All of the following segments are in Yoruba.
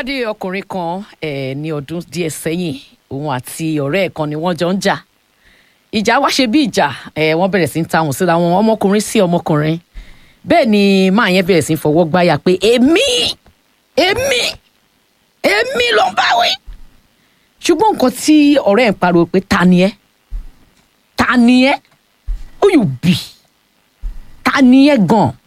pàdé ọkùnrin kan eh, ní ọdún díẹ̀ sẹ́yìn òun àti ọ̀rẹ́ ẹ̀ kan ni wọ́n jọ ń jà ìjà wá ṣe bí ìjà eh, wọ́n bẹ̀rẹ̀ sí ń tahùn síra wọn ọmọkùnrin sí ọmọkùnrin bẹ́ẹ̀ ni máa yẹn bẹ̀rẹ̀ sí ń fọwọ́ gbáyà pé èmi èmi èmi ló ń báwí ṣùgbọ́n nǹkan tí ọ̀rẹ́ ẹ̀ ń pariwo pé ta ni ẹ́ ta ni ẹ́ who you be ta ni ẹ́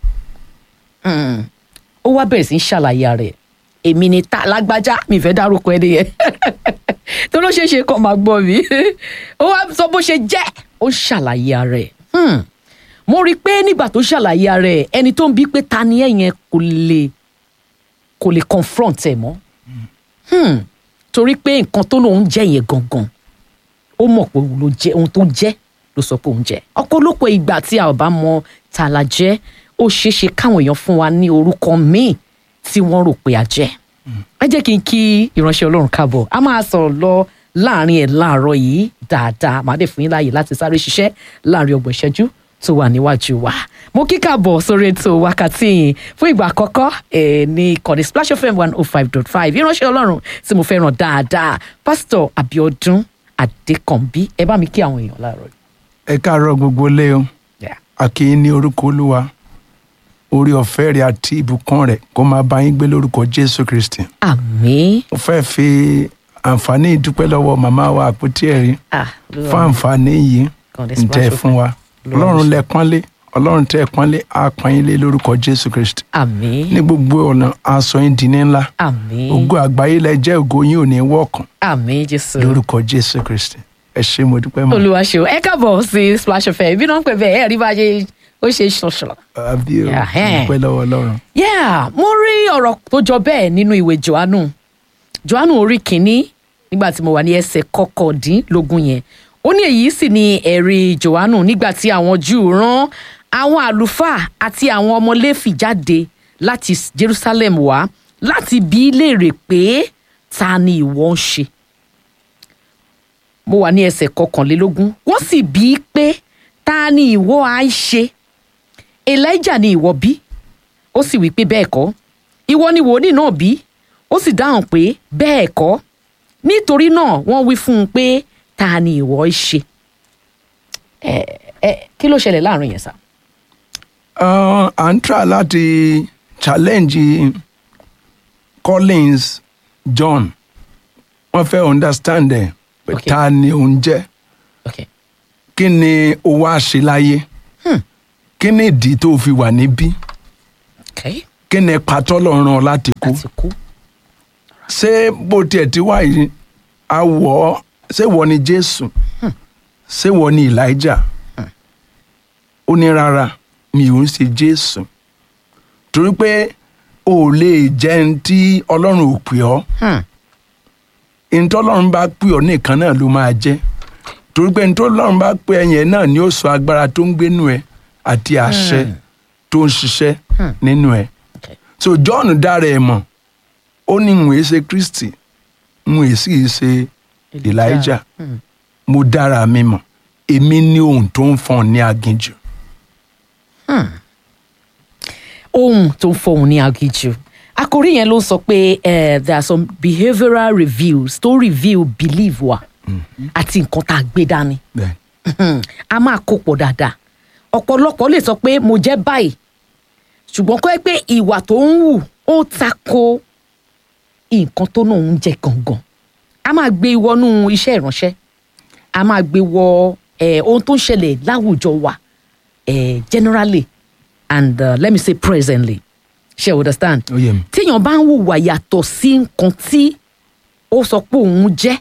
gan-an ó wá bẹ̀rẹ̀ sí í ṣàlàyé rẹ̀ èmi ni ta lágbájá mi fẹ́ dárúkọ ẹni yẹn tó ló ṣeé ṣe kọ́ máa gbọ́ mi ó wá sọ bó ṣe jẹ́ ó ṣàlàyé rẹ̀ mo rí i pé nígbà tó ṣàlàyé rẹ̀ ẹni tó ń bí pé ta ni ẹ̀ yẹn kò lè kò lè confront ẹ̀ mọ́ Hmm. torí pé nǹkan tó lóun jẹ́ yẹn gangan ó mọ̀ pé òun ló jẹ́ ohun tó jẹ́ ló sọ pé òun jẹ́ ọ̀pọ̀lọpọ̀ ìgbà tí a ò bá mọ ta la jẹ́ ó ṣeé ṣe káwọn èèyàn fún wa ní orúkọ míì tí wọ́n rò pé a jẹ́ ẹ jẹ́ kí n kí ìránṣẹ́ ọlọ́run káàbọ̀ a máa sọ̀rọ̀ lọ láàrin ẹ̀ láàárọ̀ yìí dáadáa màá dẹ̀ fún yín láàyè láti sáré ṣiṣẹ́ láàrin ọgbọ̀n ìṣẹ́jú tó wà níwájú wa mo kí káàbọ̀ sórí ètò wákàtí yìí fún ìgbà àkọ́kọ́ ẹ̀ ní ìkànnì Splash FM one oh five dot five ìránṣẹ́ ọlọ́run tí mo fẹ́ràn dáadáa pásítọ̀ Abíọ́dún Adékànbí ẹ bá mi kí àwọn èèyàn láàárọ̀ yìí. ẹ káàárọ̀ gbogbo lé o Yeah. a kí yín ní orúkọ olúwa orí ọ̀fẹ́ rẹ̀ àti ìbùkún rẹ̀ kó máa bá yín gbé lórúkọ jésù kristi àmín mo fẹ́ fi àǹfààní ìdúpẹ́ lọ́wọ́ màmá wa àpótí ẹ̀rí ah Olúwa fún mi. àǹfààní yìí Kàn dé ń tẹ́ Splash fún wa Olúwa mi ọlọ́run ṣe. lẹ pọ́nlé ọlọ́run tẹ́ ẹ pọ́nlé á pọ́n yín lé lórúkọ jésù kristi àmín ní gbogbo ọ̀nà aṣọ yín di ní ńlá àmín ògo àgbáyé lẹ jẹ́ ògo yín ò ní wọ̀kàn àmín Jésù. lórúkọ jésù kristi ẹ ṣé mo dúpẹ́ mọ́ olúwa ṣe o ẹ káàbọ̀ sí Splash FM ibi náà ń pè bẹ́ẹ̀ ẹ̀ rí bá a ṣe ó ṣe ṣọṣọ. àbí o Yeah, eh. dúpẹ́ lọ́wọ́ ọlọ́run yeah mo rí ọ̀rọ̀ tó jọ bẹ́ẹ̀ nínú ìwé johannu johannu orí kìíní nígbà tí mo wà ní ẹsẹ̀ kọkàndínlógún yẹn ó ní èyí sì ni ẹ̀rí johannu nígbà tí àwọn júù rán àwọn àlùfáà àti àwọn ọmọ léfì jáde láti jerusalem wá láti bi í léèrè pé ta ni ìwọ ń ṣe mo wà ní ẹsẹ̀ kọkànlélógún wọ́n sì bi í pé ta ni ìwọ á ń ṣe elijah ni ìwọ bí ó sì wí pé bẹ́ẹ̀ kọ́ ìwọ ni wòlíì náà bí ó sì dáhùn pé bẹ́ẹ̀ kọ́ nítorí náà wọ́n wí fún un pé ta ni ìwọ í ṣe ẹ ẹ kí ló ṣẹlẹ̀ láàrin yẹn sá. Uh, à ń try láti challenge Collins John wọ́n fẹ́ understand ẹ̀ pé Okay. ta ni òun jẹ́ okay kí ni o wá ṣe láyé kí ni ìdí tó fi wà níbí okay kí ni pàtó lọ́rùn ọ láti kú láti kú ṣé bó tiẹ̀ ti wá yìí awọ ṣé wọ́n ni Jésù ṣé wọ́n ni Elijah ó ní rárá mi ò ń ṣe Jésù torí pé o ò lè jẹ́ ẹni tí Ọlọ́run ò pè ọ́ Hmm. ẹni tí Ọlọ́run bá pè ọ́ nìkan náà ló máa jẹ́ torí pé ẹni tí Ọlọ́run bá pè ẹ́ yẹn náà ni ó sọ agbára tó ń gbénu ẹ àti àṣẹ tó ń ṣiṣẹ́ nínú ẹ okay so John dára ẹ mọ̀ ó ní ń wèé ṣe Kristi ń wèé sì ṣe Elijah Hmm. mo dára mi mọ̀ èmi ní ohun tó ń fọ́n ní aginjù ohun tó ń fọhùn ní aginjù àkòrí yẹn ló ń sọ pé eh, there are some behavioural reviews tó review belief wa àti nǹkan tá a gbé dání. bẹ́ẹ̀ a máa kó pọ̀ dáadáa ọ̀pọ̀lọpọ̀ lè sọ pé mo jẹ́ báyìí ṣùgbọ́n kọ́ ẹ pé ìwà tó ń wù ó tako nǹkan tó náà ń jẹ gangan a máa gbé wọnú iṣẹ́ ìránṣẹ́ a máa gbé wọ eh, ohun tó ń ṣẹlẹ̀ láwùjọ wa eh, generally and uh, let me say presently ṣe you understand ó yé mi téèyàn bá ń hùwà yàtọ̀ sí nǹkan tí ó sọ pé òun jẹ́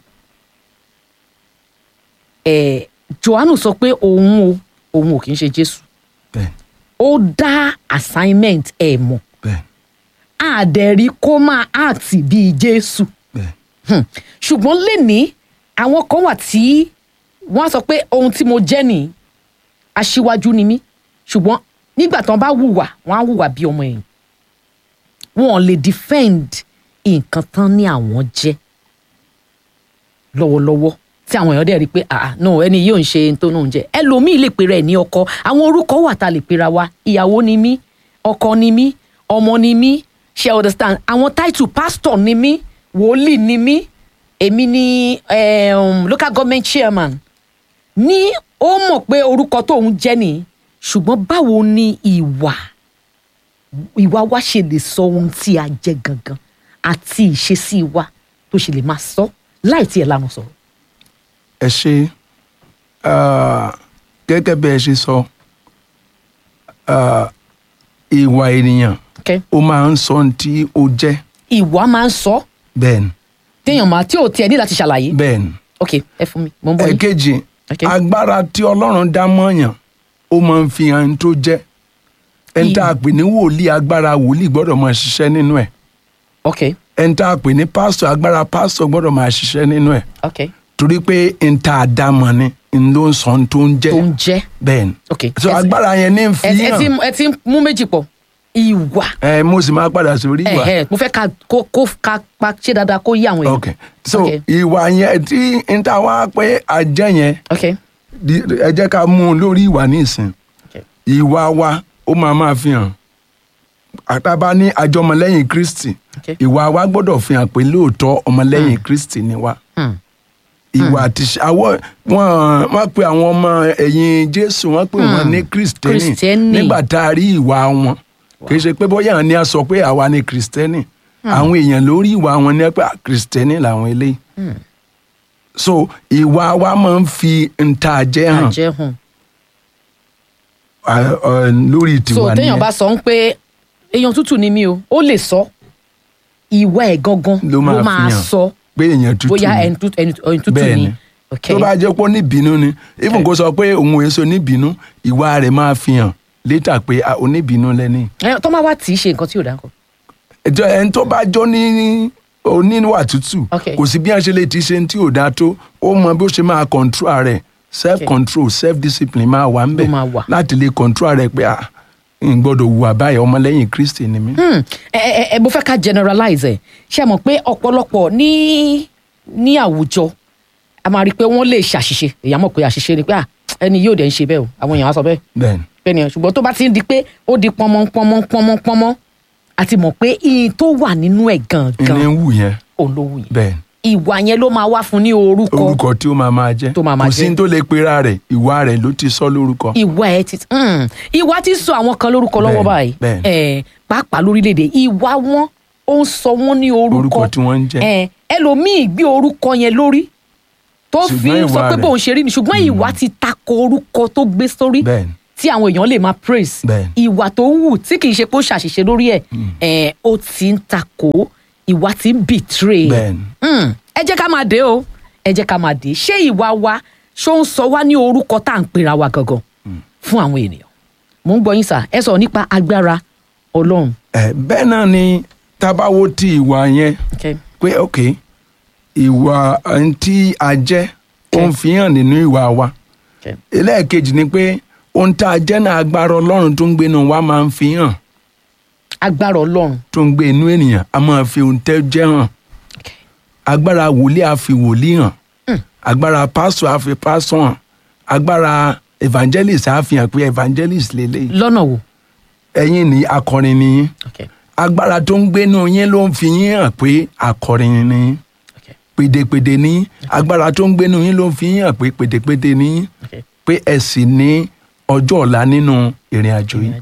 eh, Jòhánù sọ pé òun o òun ò kì í ṣe Jésù bẹ́ẹ̀ ó dá assignment ẹ̀ mọ̀ bẹ́ẹ̀ àdẹ̀rí kó máa act bíi Jésù bẹ́ẹ̀ Hmm. ṣùgbọ́n lẹ́ni àwọn kan wà tí wọ́n á sọ pé ohun tí mo jẹ́ nìyí aṣíwájú ni mí ṣùgbọ́n nígbà tí wọ́n bá hùwà wọ́n á hùwà bí ọmọ ẹ̀yìn wọn ò lè defend nǹkan tán ní àwọn jẹ́ lọ́wọ́lọ́wọ́ tí àwọn èèyàn dẹ̀ rí i pé ah no ẹni yóò ń ṣe ohun tó náà ń jẹ ẹlòmíì lè pera ẹ̀ ní ọkọ àwọn orúkọ wà tá a lè pera wa ìyàwó ni mí ọkọ ni mí ọmọ ni mí ṣe understand àwọn title pastor ni mí wòlíì ni mí èmi ni um, local government chairman ní ó mọ̀ pé orúkọ tóun jẹ́ nìyí ṣùgbọ́n báwo ni ìwà ìwà wa ṣe lè sọ ohun tí a jẹ́ gangan àti ìṣesí wa tó ṣe lè máa sọ láì tí ẹ̀ lánàá sọ̀rọ̀. ẹ ṣe ah, gẹ́gẹ́ bí ẹ ṣe sọ ah, ìwà ènìyàn Okay? ó máa ń sọ ohun tí ó jẹ́ ìwà máa ń sọ bẹ́ẹ̀ ni téèyàn máa tí ò tiẹ̀ ní láti ṣàlàyé. bẹ́ẹ̀ ni ok ẹ fún mi mo ń bọ̀ yín. ẹ̀kejì Okay. agbára tí ọlọ́run dá mọ́yàn ó máa ń fi hàn tó jẹ́ ẹni tá a pè ní wòlíì agbára wòlíì gbọ́dọ̀ máa ṣiṣẹ́ nínú ẹ̀ ok ẹni tá a pè ní pásítọ̀ agbára pásítọ̀ gbọ́dọ̀ máa ṣiṣẹ́ nínú ẹ̀ ok torí pé n tá a dá mọ̀ ni n ló ń sọ ohun tó ń jẹ́ tó ń jẹ́ bẹ́ẹ̀ ni ok. so ẹ- agbára yẹn ní ń fi ẹ ẹ ti hàn ẹ ti mú méjì pọ̀ ìwà ẹ mo sì máa padà sórí ìwà ẹ̀hẹ́, mo fẹ́ ká kó kó ká pa ṣé dáadáa kó yé àwọn èèyàn. ok so Ok. ìwà yẹn tí n tá a wá pé àjẹ́ yẹn ok di- ẹ jẹ́ ká mú un lórí ìwà nísìn ok ìwà wa ó máa máa fi hàn àtàbá ní àjọ ọmọlẹ́yìn kristi ok ìwà wa gbọ́dọ̀ fi hàn pé lóòótọ́ ọmọlẹ́yìn kristi ni wa Hmm. ìwà àti ṣe- àwọ wọn wọn pe àwọn ọmọ ẹ̀yìn jésù wọn pe wọn ní kristẹni Kristẹni. nígbà tá a rí ìwà wọn kì í ṣe pé bóyá àwọn ni a sọ pé àwa ni kristẹni àwọn èèyàn lórí ìwà wọn ní pé kristẹni làwọn eléyìí so ìwà wa máa ń fi ntàjẹ́ hàn àjẹ́ hàn. à, ọ, lórí so tiwa téèyàn nìyẹn bá sọ ń pé èèyàn tútù ni mí o ó lè sọ ìwà ẹ̀ gangan ló máa fi máa hàn sọ pé èèyàn tútù bóyá ni. ẹni tútù ẹni ẹni tútù Bẹ́ẹ̀ ni ni. ok tó bá jẹ́ pé ó níbínú ni even kó sọ pé òun ò èso níbínú ìwà rẹ̀ máa fi hàn létà pé ah, oníbínú lẹ́ni. ẹ tó máa wá tì í ṣe nǹkan tí ò dáa kọ. ẹjọ ẹni tó bá jọ ní oníwà tútù Ok. kò sí bí wọn ṣe lè ti ṣe tí ò dáa tó ó mọ bí ó ṣe máa control rẹ̀ self control self discipline máa wà ńbẹ̀ Ló máa wà. láti lè control rẹ̀ pé ah n gbọ́dọ̀ hùwà báyìí ọmọlẹ́yìn kristi ni mí. Hmm, ẹ ẹ ẹ mo fẹ́ ká generalize ẹ̀ ṣe mọ̀ pé ọ̀pọ̀lọpọ̀ ní ní àwùjọ a máa rí i pé wọ́n lè ṣàṣìṣe èèyàn mọ̀ pé àṣìṣe ni pé ah, ẹni yóò dẹ̀ ń ṣe bẹ́ẹ̀ o àwọn èèyàn á sọ bẹ́ẹ̀ bẹ́ẹ̀ni bẹ́ẹ̀ ni ẹ̀ ṣùgbọ́n tó bá ti ń di pé ó di pọnmọ́ pọnmọ́ pọnmọ́ pọnmọ́ a ti mọ̀ pé iye tó wà nínú ẹ̀ ìní gangan ń wù yẹn olówó yẹn bẹ́ẹ̀ni ìwà yẹn ló máa wá fún ní orúkọ orúkọ tí ó máa máa jẹ́ Tó máa máa kò sí jẹ́. ní tó lè pera rẹ̀ ìwà rẹ̀ ló ti sọ lórúkọ. ìwà ẹ ti hmm, ìwà ti sọ àwọn kan lórúkọ lọ́wọ́ Bẹ́ẹ̀ni, báyìí bẹ́ẹ̀ni. Eh, pàápàá lórílẹ̀‐èdè ìwà wọn ó ń sọ wọn ní orúkọ Orúkọ tí wọ́n ń jẹ́. Eh, ẹlòmíì gbé orúkọ yẹn lórí tó fi Ṣùgbọ́n ń sọ ìwà pé rẹ̀- bóun ṣe rí ni ṣùgbọ́n ìwà ti tako orúkọ tó gbé sórí Bẹ́ẹ̀ni. tí àwọn èèyàn lè máa praise Bẹ́ẹ̀ni. ìwà tó wù tí kì í ṣe pé ó ṣàṣìṣe lórí ẹ̀ eh, ó ti ń tako ìwà ti ń betray Bẹ́ẹ̀ni. Hmm, ẹ jẹ́ ká máa dé o ẹ jẹ́ ká máa dé ṣé ìwà wa ṣó ń sọ wá ní orúkọ tá à ń pera wa gangan fún àwọn ènìyàn mò ń gbọ́ yín sà ẹ sọ̀rọ̀ nípa agbára ọlọ́run ẹ bẹ́ẹ̀ náà ni tábàwò ti ìwà yẹn okay. pé ok ìwà ẹni tí a jẹ́ ó ń fi hàn nínú ìwà wa Okay. ẹlẹ́ẹ̀kejì ni pé ohun tá a jẹ́ náà agbára ọlọ́run tó ń gbénu wa máa ń fi hàn agbára ọlọ́run tó ń gbé inú ènìyàn a máa fi ohun tẹ́ jẹ́ hàn okay. agbára wòlíì á fi wòlíì hàn agbára pásọ á fi pásọ hàn agbára evangelist á fi hàn pé evangelist lélẹ́yìí lọ́nà wo ẹ̀yin ni akọrin ni yín okay. agbára tó ń gbénu yín ló ń fi yín hàn pé akọrin ni yín Okay. pèdèpèdè ní agbára tó ń gbénu yín ló ń fi yín hàn pé pèdèpèdè ní Okay. pé ẹ sì ní ọjọ́ ọ̀la nínú ìrìn àjò yìí.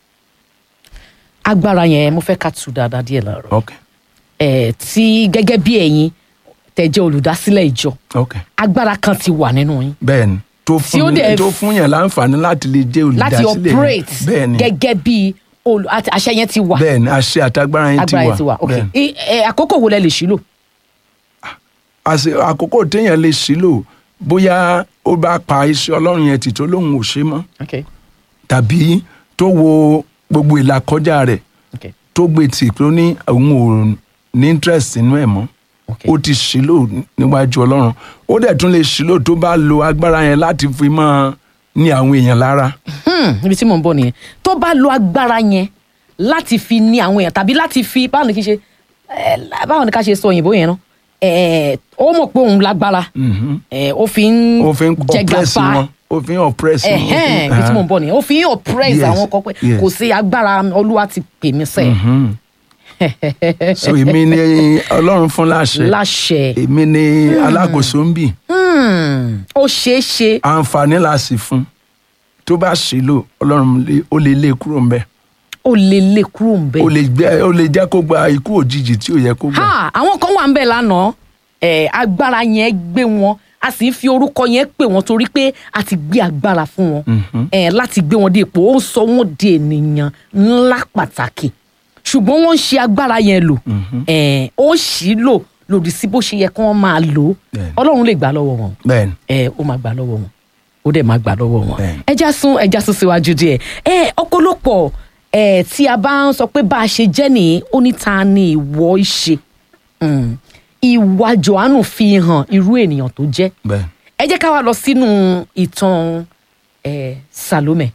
agbára yẹn mo fẹ́ ká tu dáadáa díẹ̀ láàárọ̀ ok ẹ̀ tí gẹ́gẹ́ bí ẹ̀yin tẹ̀ jẹ́ olùdásílẹ̀ ìjọ ok agbára kan ti wà nínú yín bẹ́ẹ̀ni tó Tí ó fún dẹ̀ tó fún yàn láǹfààní láti lè jẹ́ láti olùdásílẹ̀ yẹn. operate bẹ́ẹ̀ni gẹ́gẹ́ bí olù àti àṣẹ yẹn ti wà bẹ́ẹ̀ni àṣẹ àtagbára yẹn ti agbára wà yẹn ti wà ok bẹ́ẹ̀ni. I- ẹ, àkókò wo lẹ lè ṣílò àṣẹ àkókò téèyàn lè sílò bóyá ó bá pa iṣẹ́ ọlọ́run yẹn tì tó lóun ò ṣe mọ́ ok tàbí tó wo gbogbo ìlàkọjá rẹ̀ ok tó gbé tì tó ní òun ò ní interest nínú ẹ̀ mọ́ ok ó ti ṣílò níwájú ọlọ́run ó dẹ̀ tún lè ṣílò tó bá lo agbára yẹn láti fi máa ní àwọn èèyàn lára Hmm, níbi tí mò ń bọ̀ nìyẹn tó bá lo agbára yẹn láti fi ní àwọn èèyàn tàbí láti fi báwo ni kí n ṣe ẹ, báwo ni ká ṣe sọ òyìnbó yẹn náà ẹ, ó mọ̀ pé òun lágbára ẹ, ó fi ń ó fi ń oppress wọn ó fi ń oppress wọn. ẹhẹ́n ibi tí mò ń bọ̀ nìyẹn ó fi ń oppress Yes, àwọn kan pé yes. kò sí agbára olúwa ti pè mí sẹ́ẹ̀ Mhm. so èmi ni ọlọ́run fún láṣẹ láṣẹ èmi ni alákòóso ń bì Hmm, ó ṣeé ṣe àǹfààní la sì fún tó bá ṣe lò ọlọ́run lè- ó lè lé kúrò ńbẹ̀ ó lè lè kúrò ń bẹ. ó lè gbé- ó lè jẹ́ kó gba ikú òjijì tí ò yẹ kó gbà. ha àwọn kan wà ń bẹ̀ lánàá ẹ̀ agbára yẹn gbé wọn a sì ń fi orúkọ yẹn pè wọ́n torí pé a ti gbé agbára fún wọn ẹ̀ láti gbé wọn dé ipò ó ń sọ wọ́n di ènìyàn ńlá pàtàkì ṣùgbọ́n wọ́n ń ṣe agbára yẹn lò ẹ̀ ó sì lò lòdì sí bó ṣe yẹ kí wọ́n máa lò ó Bẹ́ẹ̀ni. ọlọ́run lè gbà lọ́wọ́ wọn bẹ́ẹ̀ni ẹ ó máa gbà lọ́wọ́ wọn ó dẹ̀ máa gbà lọ́wọ́ wọn Bẹ́ẹ̀ni. ẹja sún ẹja sún síwájú díẹ̀ ẹ ọ̀pọ̀lọpọ̀ ẹ tí a bá ń sọ pé bá a ṣe jẹ́ nìyí ó ní ta ni ìwọ ìṣe Mm. ìwà Jòhánù fi hàn irú ènìyàn tó jẹ́ bẹ́ẹ̀ni ẹ jẹ́ ká wá lọ sínú ìtàn ẹ Salome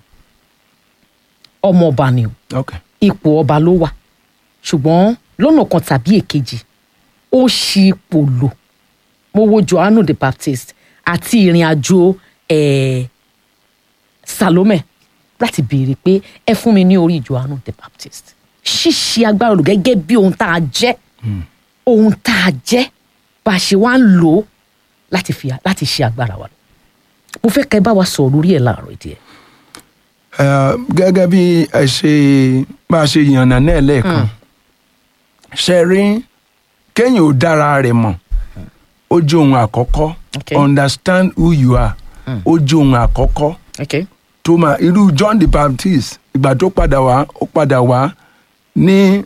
ọmọ ọba ni o ok ipò ọba ló wà ṣùgbọ́n lọ́nà kan tàbí èkejì ó ṣí ipò lò mo wo Johannu the Baptist àti ìrìn àjò eh, Salome láti béèrè pé ẹ fún mi ní orí Johannu the Baptist ṣíṣe agbára lò gẹ́gẹ́ bí ohun tá a jẹ́ ohun tá a jẹ́ bá a ṣe wá ń lò ó láti fi láti ṣe agbára wa lò mo fẹ́ kẹ́ ẹ bá wa sọ̀rọ̀ lórí ẹ̀ láàárọ̀ ìdí ẹ̀. Ẹ, gẹ́gẹ́ bí ẹ ṣe bá a ṣe yànnà náà lẹ́ẹ̀kan ṣe rí kéèyàn ò dára rẹ̀ mọ̀ ó jẹ́ ohun àkọ́kọ́ Okay. understand who you are ó jẹ́ ohun àkọ́kọ́ Okay. tó máa irú John the Baptist ìgbà tó padà wá ó padà wá ní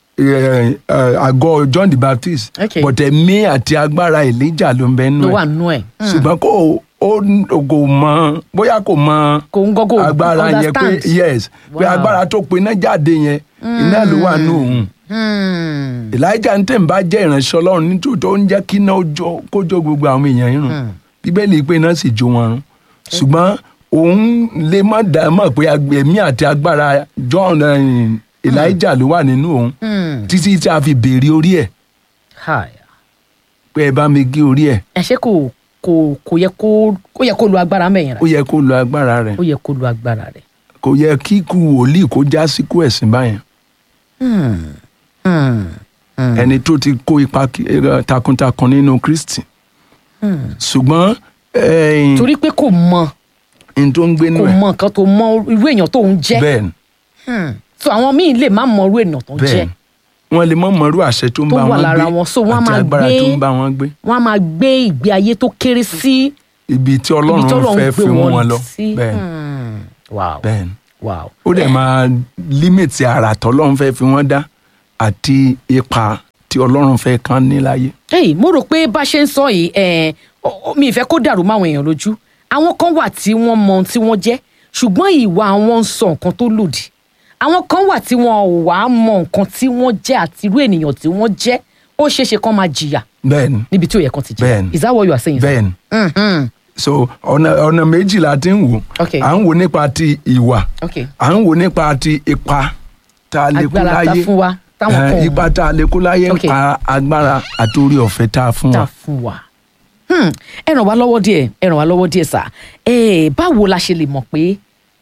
ẹ, ẹ, àgọ́ John the Baptist Okay. but ẹ̀mí àti agbára Elijah ló ń bẹ nínú ló ẹ̀ wà nínú ẹ̀. ṣùgbọ́n kò ó kò mọ bóyá kò mọ kò ń gọ́gọ́ agbára yẹn pé understand. yes pé Wow. agbára tó pe iná jáde yẹn iná ló wà nù òun Hmm. Elijah ń tẹ̀ ń bá jẹ́ ìránṣẹ́ Ọlọ́run nítòótọ́ ó ń jẹ́ kí iná ó jó- kó jó gbogbo àwọn èèyàn yìí rùn bíbélì pé iná sì jó wọn run ṣùgbọ́n òun lè má dá mọ̀ pé ag- ẹ̀mí àti agbára John eh, Elijah ló wà nínú òun Hmm. títí tí a fi béèrè orí ẹ̀ Hi. pé ẹ bá mi gé orí ẹ̀ ẹ ṣe kò kò kò yẹ kó ó yẹ kó lo agbára mẹ́yìn ó rẹ̀ yẹ kó lo agbára rẹ̀ ó yẹ kó lo agbára rẹ̀. kò yẹ kí ikú wòlíì kó já síkú ẹ̀sìn báyẹn Hmm. Hmm. Hmm. ẹni tó ti kó ipa ki- eh, takuntakun nínú Kristi Hmm. ṣùgbọ́n ẹ̀yìn torí pé kò mọ n tó ń gbé nínú kò ẹ̀ mọ nǹkan tó mọ irú èèyàn tó ń jẹ́ bẹ́ẹ̀ ni Hmm. so àwọn míì lè má mọ irú èèyàn tó ń bẹ́ẹ̀ jẹ́ ni wọ́n lè mọ̀ mọ́rú àṣẹ tó ń Tó bá wà wọn lára gbé wọn, so wọ́n á àti máa agbára gbé- tó ń bá wọn gbé wọ́n á máa gbé ìgbé ayé tó kéré sí ibi tí ibi Ọlọ́run tọ́lọ́run fẹ́ gbé fi wọn lọ sí. bẹ́ẹ̀ ni Hmm. wow bẹ́ẹ̀ ni wow ó dẹ̀ máa límìtì àrà tọ́lọ́run fẹ́ fi wọ́n dá àti ipa tí Ọlọ́run fẹ́ kán ní láyé Hey, mo rò pé bá a ṣe ń sọ yìí eh, ó- ó- mi ì fẹ́ kó dàrú máwọn èèyàn lójú àwọn kan wà tí wọ́n mọ ohun tí wọ́n jẹ́ ṣùgbọ́n ìwà wọn ń sọ nǹkan tó lòdì àwọn kan wà tí wọn ò wá mọ nǹkan tí wọ́n jẹ́ àti irú ènìyàn tí wọ́n jẹ́ ó ṣeé ṣe kán máa jìyà bẹ́ẹ̀ ni níbi tí ó yẹ kán ti jìyà Bẹ́ẹ̀ni. is that what you are saying? sir? bẹ́ẹ̀ ni Mhm. so ọ̀nà ọ̀nà méjì la ti ń wò Okay. à ń wò nípa ti ìwà okay à ń wò nípa ti ipa tá a lè kó agbára ta láyé fún wa táwọn Eh, kan ò ipa tá a lè kó láyé Okay. nípa agbára àti orí ọ̀fẹ́ tá a fún ta wa. fún wa. Hmm, ẹ ràn wá lọ́wọ́ díẹ̀ ẹ ràn wá lọ́wọ́ díẹ̀ sà ẹ báwo la ṣe lè mọ̀ pé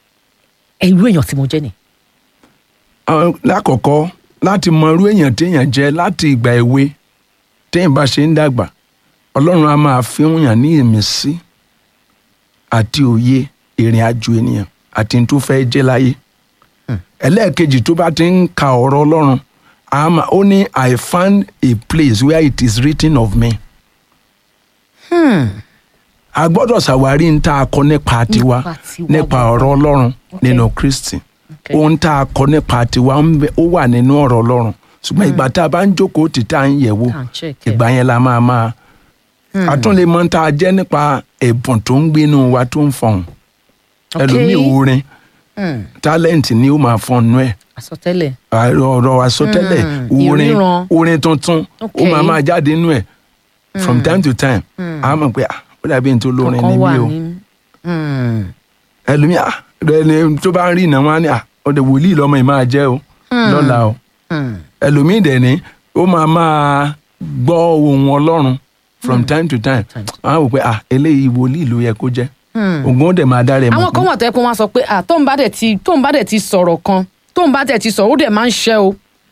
ẹ irú èèyàn tí mo jẹ́ ni. Àwọn- lákọ̀ọ́kọ́ láti mọ irú èèyàn téèyàn jẹ́ láti ìgbà èwe téèyàn bá ṣe ń dàgbà ọlọ́run á máa fi ń yàn ní ìmísí àti òye ìrìn àjò ènìyàn àti n tó fẹ́ jẹ́ láyé. ẹlẹ́ẹ̀kejì tó bá ti ń ka ọ̀rọ̀ ọlọ́run á máa- ó ní I found a place where it is written of me. a gbọ́dọ̀ ṣàwárí ń tá a kọ nípa tiwa Nípa tiwa nípa gbọ́dọ̀. ọ̀rọ̀ ọlọ́run Okay. nínú Kristi Okay. ohun tá a kọ nípa tiwa ń bẹ- ó wà nínú ọ̀rọ̀ ọlọ́run ṣùgbọ́n ìgbà tá a bá ń jókòó tì tá a ń yẹ̀ wò Tá à ń check ẹ̀. ìgbà yẹn la máa máa a tún lè mọ tá a jẹ́ nípa ẹ̀bùn tó ń gbénu wa tó ń fọhùn Okay. ẹlòmíì orin Hmm, tálẹ́ǹtì ni ó máa fọnù ẹ̀ àsọtẹ́lẹ̀ ọ̀rọ̀ àsọtẹ́lẹ̀ Mm, orin ìríran. orin tuntun ó Okay. máa máa jáde nínú ẹ̀ from time to time a mọ̀ pé ah, ó dàbí n tó lórin kankan wà níbí o ní. Hmm, ẹlòmíì ah, ẹni tó bá ń rí ìnáwó á ní ah, ọ̀dẹ̀ wòlíì lọ́mọ yìí máa jẹ́ o lọ́la o hmm, ẹlòmíì dẹ̀ ní ó máa máa gbọ́ ohùn ọlọ́run from time to time Time to àwọn wò pé ah eléyìí wòlíì ló yẹ kó jẹ́ hmm. ògùn ó dẹ̀ máa dára ẹ̀ mọ̀ àwọn kan wà tó yẹ kó wọn sọ pé à tóun bá dẹ̀ ti tóun bá dẹ̀ ti sọ̀rọ̀ kan tóun bá dẹ̀ ti sọ̀rọ̀ ó dẹ̀ máa ń ṣẹ́ o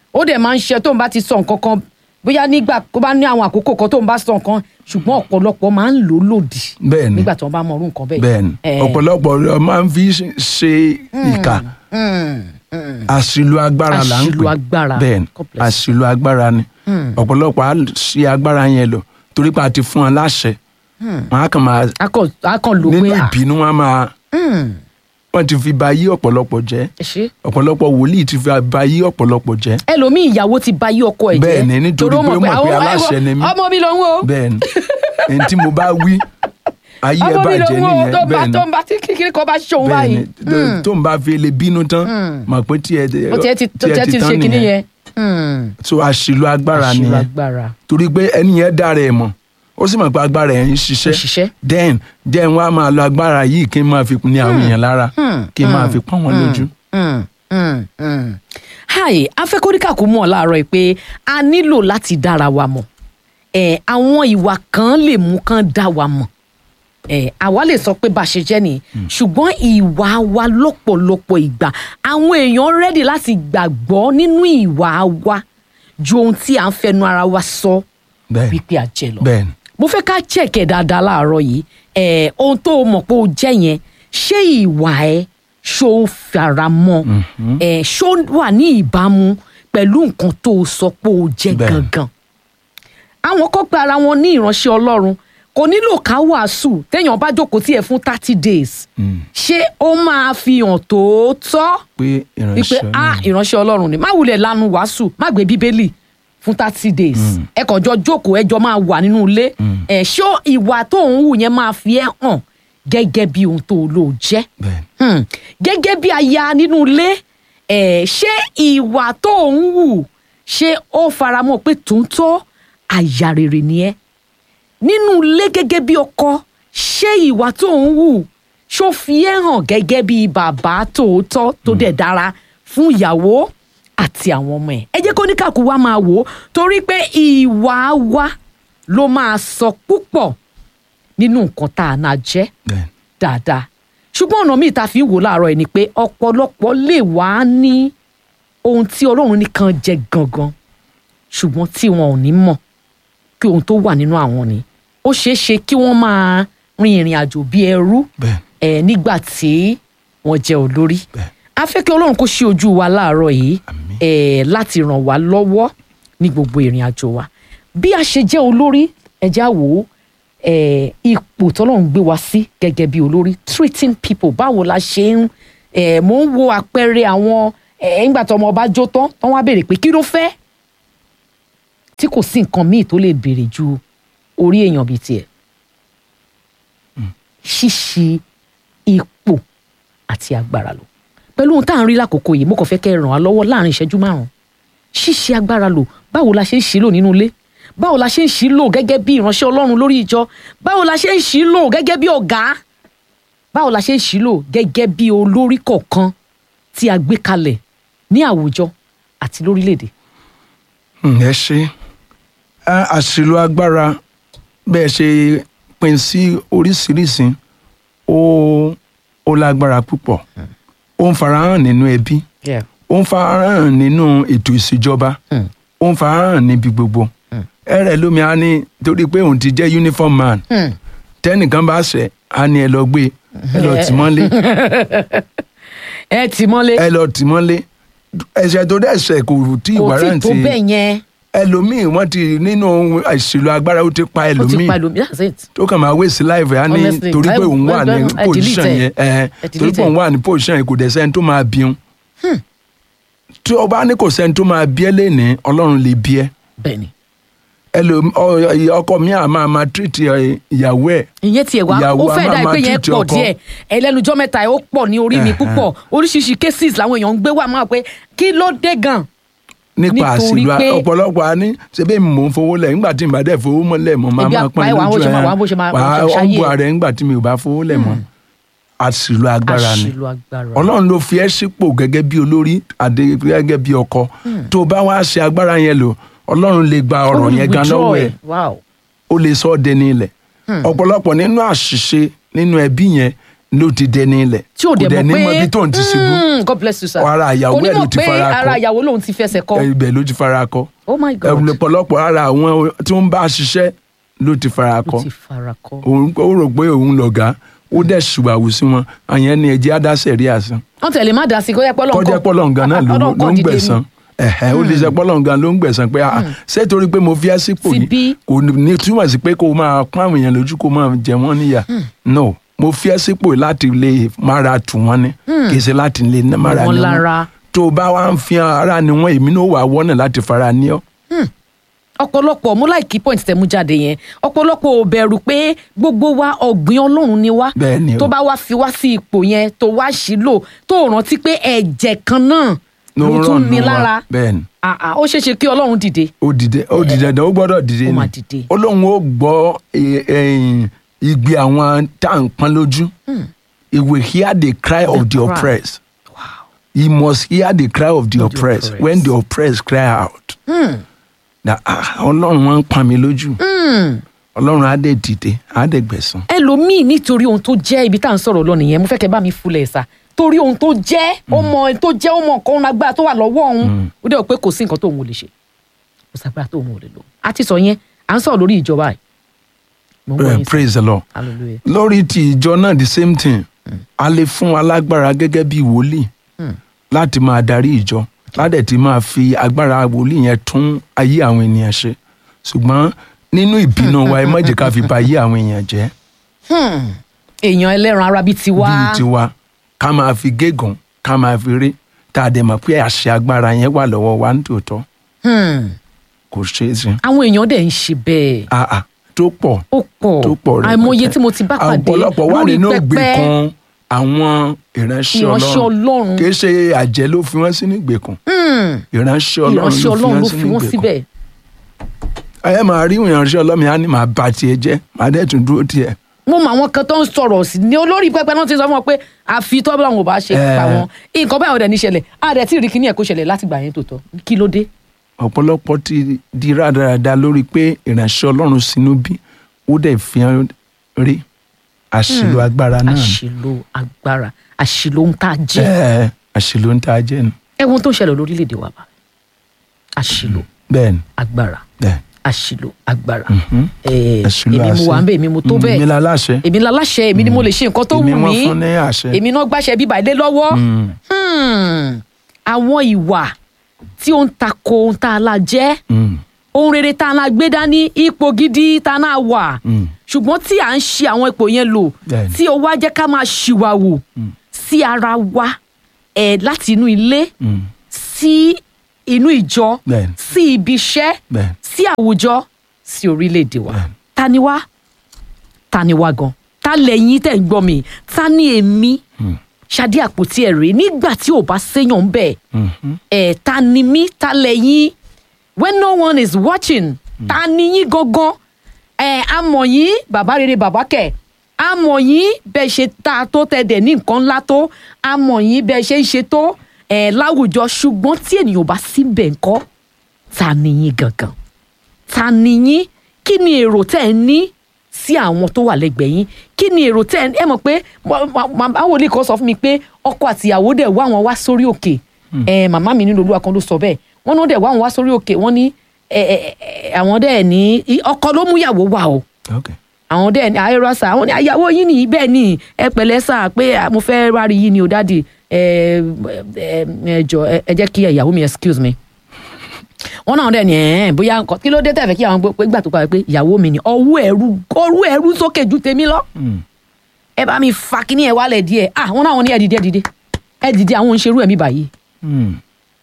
ó dẹ̀ máa ń ṣe tó ń bá ti sọ nǹkan kan bóyá nígbà tó bá ní àwọn àkókò kan tó ń bá sọ nǹkan ṣùgbọ́n ọ̀pọ̀lọpọ̀ máa ń lò ó lòdì bẹ́ẹ̀ni nígbà tí wọ́n bá mọ orú nǹkan bẹ́ẹ̀. bẹ́ẹ̀ni Eh, ọ̀pọ̀lọpọ̀ ló máa ń fi ṣe ìkà mm, mm. àṣìlò agbára là ń pè Àṣìlò agbára. bẹ́ẹ̀ni God bless. àṣìlò agbára ni ọ̀pọ̀lọpọ̀ á ṣe agbára yẹn lò torí pé a ti fún wọn láṣẹ wọn á kàn máa a kàn a kàn lò nínú pé à, ìbínú wọn á máa mm, wọn ti fi ba yí ọ̀pọ̀lọpọ̀ jẹ́ ẹ ṣe. ọ̀pọ̀lọpọ̀ wòlíì ti fi ba yí ọ̀pọ̀lọpọ̀ jẹ́ ẹlòmíì ìyàwó ti ba yí ọkọ ẹ̀ jẹ́ Bẹ́ẹ̀ni, nítorí ó pé ó mọ̀ pé àwọn- aláṣẹ ni mí. ọmọ mi lòun o bẹ́ẹ̀ni ẹni tí mo bá wí ayé ẹ ọmọ mi bàjẹ́ lòun o nìyẹn tó bá bẹ́ẹ̀ni tó ń bá tí kékeré kan bá ṣòun bẹ́ẹ̀ni báyìí tó ń bá fi lè bínú tán mọ̀ pé tí ẹ ó tiẹ̀ ti tó tiẹ̀ ti ṣe kinní yẹn. Mm. so àṣìlò agbára àṣìlò nìyẹn agbára torí pé ẹni yẹn dára ẹ̀ mọ̀ ó sì mọ̀ pé agbára ẹ̀ ń Ó ṣiṣẹ́ ṣiṣẹ́. then then wọ́n á máa lo agbára yìí kí n máa fi ní àwọn èèyàn lára kí n máa fi pọ́n wọn lójú. Mm, mm, mm. hi afẹ́kọ́ríkà kò mọ̀ láàárọ̀ yìí pé a nílò láti dára wa mọ̀ ẹ̀ àwọn ìwà kan lè mú kán dá wa mọ̀ ẹ̀ àwa lè sọ pé bá a ṣe jẹ́ nìyí ṣùgbọ́n ìwà wa lọ́pọ̀lọpọ̀ ìgbà àwọn èèyàn rẹ́dì láti gbàgbọ́ nínú ìwà wa ju ohun tí à ń fẹnu ara wa sọ bẹ́ẹ̀ni wípé a jẹ lọ bẹ́ẹ̀ni mo fẹ́ ká chẹ̀kẹ̀ dáadáa láàárọ̀ yìí ẹ̀ ohun tó o mọ̀ pé o jẹ́ yẹn ṣé ìwà ẹ ṣó o fara mọ́ ẹ̀ ṣó wà ní ìbámu pẹ̀lú nǹkan tó o sọ pé o jẹ́ Bẹ́ẹ̀. gangan àwọn kan gba ara wọn ní ìránṣẹ́ ọlọ́run kò nílò ká wàásù téèyàn bá jókòó tí ẹ fún thirty days ṣé ó máa fi hàn tòótọ́ pé wípé ìránṣẹ́ ah náà ìránṣẹ́ ọlọ́run ni má wulẹ̀ lanu wàásù má gbé bíbélì fún thirty days ẹ kàn jọ jókòó ẹ jọ máa wà nínú ilé ẹ ṣó ìwà tó ń wù yẹn máa fi ẹ́ hàn gẹ́gẹ́ bí ohun tó lò jẹ́ bẹ́ẹ̀ni Hmm. gẹ́gẹ́ bí aya nínú ilé ẹ̀ ṣé ìwà tó ń wù ṣé ó faramọ́ pé tòótọ́ aya rere ni ẹ́ nínú ilé gẹ́gẹ́ bí ọkọ ṣé ìwà tó ń wù ṣó fi ẹ́ hàn gẹ́gẹ́ bí bàbá tòótọ́ tó dẹ̀ dára fún ìyàwó àti àwọn ọmọ ẹ̀ ẹ jẹ́ kó oníkàkú wa máa wò ó torí pé ìwà wa ló máa sọ púpọ̀ nínú nǹkan tá a náà jẹ́ bẹ́ẹ̀ni dáadáa ṣùgbọ́n ọ̀nà míì tá a fi ń wò láàárọ̀ ẹ̀ ni pé ọ̀pọ̀lọpọ̀ lè wá ní ohun tí ọlọ́run nìkan jẹ gangan ṣùgbọ́n tí wọn ò ní mọ̀ kí ohun tó wà nínú àwọn ni ó ṣeé ṣe kí wọ́n máa rin ìrìn àjò bí ẹrú bẹ́ẹ̀ni ẹ̀ nígbà tí wọ́n jẹ́ olórí bẹ́ẹ̀ a fẹ́ kí ọlọ́run kó ṣí ojú wa láàárọ̀ yìí Àmín. ẹ̀ láti ràn wá lọ́wọ́ ní gbogbo ìrìn àjò wa bí a ṣe jẹ́ olórí ẹja wò ó ẹ̀ ipò tọ́lọ́run gbé wa sí gẹ́gẹ́ bí olórí treating people báwo la ṣe ń ẹ̀ mò ń wo àpẹẹrẹ àwọn ẹ̀ ńgbà tó ọmọ ọba jó tán tán wá béèrè pé kí ló fẹ́ tí kò sí nǹkan míì tó lè béèrè ju orí èèyàn bíi tiẹ̀ ṣíṣe ipò àti agbára lò pẹ̀lú ohun tá à ń rí lákòókò yìí mo kàn fẹ́ kẹ́ ẹ ràn wá lọ́wọ́ láàrin ìṣẹ́jú márùn-ún ṣíṣe agbára lò báwo la ṣe ń ṣí lò nínú ilé báwo la ṣe ń ṣí lò gẹ́gẹ́ bí ìránṣẹ́ ọlọ́run lórí ìjọ báwo la ṣe ń ṣí lò gẹ́gẹ́ bí ọ̀gá báwo la ṣe ń ṣí lò gẹ́gẹ́ bí olórí kọ̀ọ̀kan tí a gbé kalẹ̀ ní àwùjọ àti lórílẹ̀‐èdè. Hmm, ẹ ṣe Á, àṣìlò agbára bẹ́ẹ̀ ṣe pín sí oríṣiríṣi ó ó lágbára púpọ̀ ó ń farahàn nínú ẹbí Yeah. ó ń farahàn nínú ètò ìṣèjọba Mm. ó ń farahàn níbi gbogbo ẹrẹ lómi á ní torí pé òun ti jẹ́ uniform man Hmm. tẹ́nìkan bá ṣẹ̀ á ní ẹ lọ gbé ẹ lọ tì mọ́lé ẹ tì mọ́lé ẹ lọ tì mọ́lé ẹ̀ṣẹ̀ tó dẹ̀ ṣẹ̀ kò tí kò tí ìwárà tó ti bẹ́ẹ̀ yẹn ẹlòmíì wọ́n ti nínú àṣìlò agbára ó ti pa ó ti ẹlòmíì pa ẹlòmíì that's it. tó kàn máa wéṣí láìpẹ́ á ní Honestly, torí pé I- òun wà ní I- I pòṣíṣàn delete yẹn ẹ I torí pé delete òun wà ní pòṣíṣàn yẹn kò dẹ̀ sẹ́ni tó máa bí un tí o bá ní kò sẹ́ni tó máa bí ẹ lẹ́ni ọlọ́run lè bí ẹ bẹ́ẹ̀ni ẹlòmí ọ- ọkọ mi à máa máa tírìtì ìyàwó ẹ̀ ìyẹn tiẹ̀ wá Ìyàwó ó a fẹ́ máa dà máa pé yẹn treat pọ̀ ọkọ. díẹ̀ ẹlẹ́nujọ́ mẹ́ta ẹ̀ ó pọ̀ ní orí mi Ẹ̀hẹ̀n. púpọ̀ oríṣiríṣi cases làwọn èèyàn ń gbé wá máa pé kí ló dé gan nípa Nítorí àṣìlò pé- ọ̀pọ̀lọpọ̀ a ní ṣebí mi mò ń fowó lẹ̀ nígbà tí mi bá dẹ̀ fowó mọ́lẹ̀ mọ́ máa Ebi máa apá pọ́n ẹ̀ wà, bó lójú ṣe máa- ẹ̀ wà, bó ṣe máa- bó wà á ṣe ṣayé ọ̀nbù ẹ̀. ààrẹ nígbà tí mi ò bá fowó lẹ̀ mọ́ àṣìlò agbára ni àṣìlò agbára ọlọ́run ló fi ẹ́ sípò gẹ́gẹ́ bí olórí àdé gẹ́gẹ́ bí ọkọ tó o bá wá ṣe agbára yẹn lò ọlọ́run lè gba ọ̀rọ̀ Ó lè yẹn gan withdraw lọ́wọ́ ẹ̀ ẹ̀. wow ó lè sọ ọ́ dẹni ilẹ̀ ọ̀pọ̀lọpọ̀ nínú àṣìṣe nínú ẹbí yẹn ló ti dẹni ilẹ̀ tí ò kò dẹ̀ dẹ̀ ní mọ̀ mọ pé ibi tó ń ti ṣubú Mm, God bless you sir Ara ìyàwó kò ní ẹ̀ ló mọ̀ ti pé fara kọ. ara ìyàwó lòun ti fẹsẹ̀ kọ ibẹ̀ ló ti fara kọ oh my God ọ̀pọ̀lọpọ̀ ara àwọn tí wọ́n bá ṣiṣẹ́ ló ti fara kọ ló ti fara kọ òun ó rò pé òun lọ̀gá ó dẹ̀ ṣùgbàwù sí wọn àyẹn ni ẹ̀jẹ̀ adásẹ̀ rí àsán wọ́n tẹ̀lé má dá sí kó yẹ pọ́lọ́ kọjá pọ́lọ́ǹgàn náà ló ló ń gbẹ̀san ẹ̀hẹ́ ó lè ṣe pọ́lọ́ǹgàn ló ń gbẹ̀san pé ah, ṣé torí pé mo fi ẹ́ sípò Ti ni bí. kò ní túmọ̀ sí pé kó o máa pọ́n àwọn èèyàn lójú kó o máa jẹ wọ́n níyà no mo fi ẹ́ sípò láti lè mára tù wọ́n ni kì í ṣe láti lè mára Wọ́n ní lára. tó o bá wá ń fi ara ni wọ́n èmi náà wà wọ́nà láti fara ní ọ́ ọ̀pọ̀lọpọ̀ mú láìkí point tẹ̀ mú jáde yẹn ọ̀pọ̀lọpọ̀ ò bẹ̀rù pé gbogbo wa ọ̀gbìn ọlọ́run ni wá Bẹ́ẹ̀ ni o. tó bá wá fi wá sí ipò yẹn tó wá sílò tó rántí pé ẹ̀jẹ̀ kan náà ló ló ń tún ràn ní nù wá lára bẹ́ẹ̀ ni Ah, ah, ó ṣeé ṣe kí ọlọ́run dìde ó dìde ó dìde dán ó gbọ́dọ̀ dìde Ó ni máa dìde. ó lóun ó gbọ́ eh, eh, igbe àwọn tá à ń pọ́n lójú he will hear the cry of the cry. oppressed he must hear the cry of the the oppressed oppressed. when the oppressed cry out na ah, ọlọ́run wọn ń pa mi lójú ọlọ́run á dẹ̀ dìde á dẹ̀ gbẹ̀san ẹlòmíì nítorí ohun tó jẹ́ ibi tá à ń sọ̀rọ̀ lọ nìyẹn mo fẹ́ kẹ́ bá mi fulẹ̀ sá torí ohun tó jẹ́ ó mọ ohun tó jẹ́ ó mọ nǹkan ohun agbára tó wà lọ́wọ́ òun ó dẹ̀ wò pé kò sí nǹkan tó òun ò lè ṣe kò sagbára tó òun ò lè lò a ti sọ yẹn à ń sọ̀rọ̀ lórí ìjọba yìí mo ń gbọ́ Eh, yín sá. praise the lord hallelujah lórí ti ìjọ náà the same thing a lè fún alágbára gẹ́gẹ́ bí wòlíì láti máa darí ìjọ ládẹ̀ tí máa fi agbára wòlíì yẹn tún ayé àwọn ènìyàn ṣe ṣùgbọ́n nínú ìbínú wa ẹ má jẹ́ ká fi ba ayé àwọn èèyàn jẹ́ èèyàn ẹlẹ́ran ara bíi tiwa bíi tiwa ká máa fi gégùn ká máa fi rí tá a dẹ̀ mọ̀ pé àṣẹ agbára yẹn wà lọ́wọ́ wa nítòótọ́ Hmm. kò ṣeé ṣe àwọn èèyàn dẹ̀ ń ṣe bẹ́ẹ̀ àà tó pọ̀ ó pọ̀ tó pọ̀ rẹ̀ àìmọye tí mo ti bá pàdé ọ̀pọ̀lọpọ̀ wà lórí nínú pẹpẹ ìgbèkùn àwọn ìránṣẹ́ ìránṣẹ́ ọlọ́run ọlọ́run kì í ṣe àjẹ́ ló fi wọ́n sínú ìgbèkùn Hmm. ìránṣẹ́ ọlọ́run ìránṣẹ́ ọlọ́run ló fi sínú wọ́n ìgbèkùn. síbẹ̀ ẹ máa rí ìránṣẹ́ ọlọ́run yẹn á ní máa bà tiẹ̀ jẹ́ máa dẹ̀ tún dúró tiẹ̀ mo mọ àwọn kan tó ń sọ̀rọ̀ sí ní olórí pẹpẹ náà ti sọ fún wọn pé àfi tọ́bí àwọn ò bá ṣe Eh. pa wọn nǹkan báyọ̀ dẹ̀ ní ṣẹlẹ̀ àdẹ̀ tí ì rí kíní ẹ̀ kó ṣẹlẹ̀ láti gbà yẹn tó tọ́ kí ló dé. ọ̀pọ̀lọpọ̀ ti di rádaràda lórí pé ìránṣẹ́ ọlọ́run sínú bí ó dẹ̀ fi hàn rí àṣìlò agbára náà ni. àṣìlò agbára àṣìlò ń tá a jẹ́ Ẹ, àṣìlò ń ta jẹ́ ni ẹ̀wọ̀n tó ń ṣẹlẹ̀ lórílẹ̀‐èdè wa bá àṣìlò bẹ́ẹ̀ ni agbára bẹ́ẹ̀ àṣìlò agbára Mhm. Eh, àṣìlò èmi mo àṣẹ. wà ń bẹ̀ èmi mo tó Mm, bẹ́ẹ̀ èmi la láṣẹ èmi la láṣẹ èmi ni mo lè ṣe nǹkan tó wù èmi wọ́n mí fún ní àṣẹ èmi náà gbàṣẹ bíbà ilé lọ́wọ́ Mm. Hmm. àwọn ìwà tí ó ń tako ohun tá a la jẹ́ Mm. ohun rere tá a la gbé dání ipò gidi tá a náà wà Mm. ṣùgbọ́n tí à ń ṣe àwọn ipò yẹn lò Bẹ́ẹ̀ni. tí ó wá jẹ́ ká máa ṣìwàwù sí ara wa ẹ̀ láti inú ilé Mm. sí inú ìjọ Bẹ́ẹ̀ni. sí ibi iṣẹ́ Bẹ́ẹ̀ni. sí àwùjọ sí orílẹ̀-èdè wa Bẹ́ẹ̀ni. ta ni wá ta ni wá gan ta lẹ́yìn tẹ̀ ń gbọ́ mi ta ni èmi ṣadé àpótí ẹ̀ rèé nígbà tí ò bá séyàn bẹ́ẹ̀ Mhm. ẹ̀ ta ni mí ta lẹ́yìn when no one is watching ta ni yín gangan ẹ̀ amọ̀ yín bàbá rere bàbá kẹ̀ amọ̀ yín bẹ́ẹ̀ ṣe ta tó tẹ̀dẹ̀ ní nǹkan ńlá tó amọ̀ yín bẹ́ẹ̀ ṣe ń ṣe tó ẹ̀ láwùjọ ṣùgbọ́n tí ènìyàn ò bá síbẹ̀ ńkọ́ ta ni yín gangan ta ni yín kí ni èrò tẹ́ ẹ ní sí àwọn tó wà lẹ́gbẹ̀ẹ́ yín kí ni èrò tẹ́ ẹ ẹ mọ̀ pé màmá wòlíì kan sọ fún mi pé ọkọ àtìyàwó dẹ̀ wá wọn wá sórí òkè ẹ màmá mi nínú olúwa kan ló sọ bẹ́ẹ̀ wọ́n ní wọ́n dẹ̀ wá wọn wá sórí òkè wọ́n ní ẹ, ẹ, ẹ, àwọn dẹ̀ ní í- ọkọ ló mú ìyàwó wá o Okay. àwọn dẹ̀ ní ayọ́rọ́ sà àwọn ní àyàwó yín nìyí bẹ́ẹ̀ ni ẹ pẹ̀lẹ́ sà pé à, mo fẹ́ rárí yín ni o dáàdì ẹ ẹ ẹ jọ ẹ ẹ jẹ́ kí ìyàwó mi excuse me wọn náà dẹ̀ ní ẹ̀ bóyá nǹkan kí ló dé tẹ̀fẹ̀ kí àwọn gbọ́ pé gbà tó parí pé ìyàwó mi ni ọwọ́ ẹ̀rú ọwọ́ ẹ̀rú sókè ju tèmi lọ Mm. ẹ bá mi fa kíní ẹ̀ wálẹ̀ díẹ̀ ah wọn náà wọn ní ẹ dìde ẹ dìde ẹ dìde àwọn òǹṣerú ẹ̀mí báyìí Mm.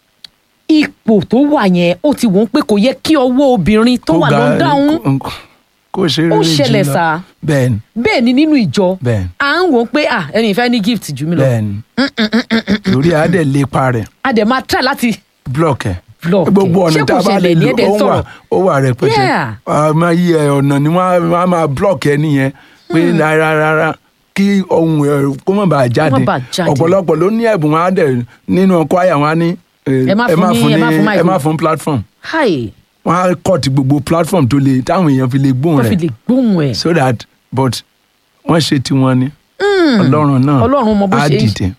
ipò tó wà yẹn ó ti wọ́n pé kò yẹ kí ọwọ́ obìnrin tó Kó wà ga- ló dáhùn kó- kó ṣe ó rere ṣẹlẹ̀ jùlọ. sá bẹ́ẹ̀ ni bẹ́ẹ̀ ni nínú ìjọ bẹ́ẹ̀ ni à ń wò ó pé ah ẹni ìfẹ́ ní gift jù mí lọ bẹ́ẹ̀ ni torí a dẹ̀ lépa rẹ̀ a dẹ̀ máa try láti block ẹ̀ Block ẹ̀. gbogbo ọ̀nà Ṣé tá kò a bá lè ṣẹlẹ̀ ní lò ẹ̀dẹ̀ ó wà sọ̀rọ̀? ó wà rẹpẹtẹ Yeah. a máa yí ẹ ọ̀nà ni wọ́n á máa block ẹ nìyẹn pé rárá rárá kí ohun ẹ kó má bàa jáde bàa jáde. ọ̀pọ̀lọpọ̀ ló ní ẹ̀bùn wọn á dẹ̀ nínú choir wọn á ní eh, Ẹ má ẹ fún má ní- fún ẹ má fún ní mic ẹ má o. fún platform hi wọn á cut gbogbo platform tó le táwọn èèyàn fi lè gbóhùn wọ́n fi rẹ̀ lè gbóhùn ẹ̀ so that but wọ́n ṣe tiwọn ni ọlọ́run náà Ọlọ́run mọ bó á ṣe ń dìde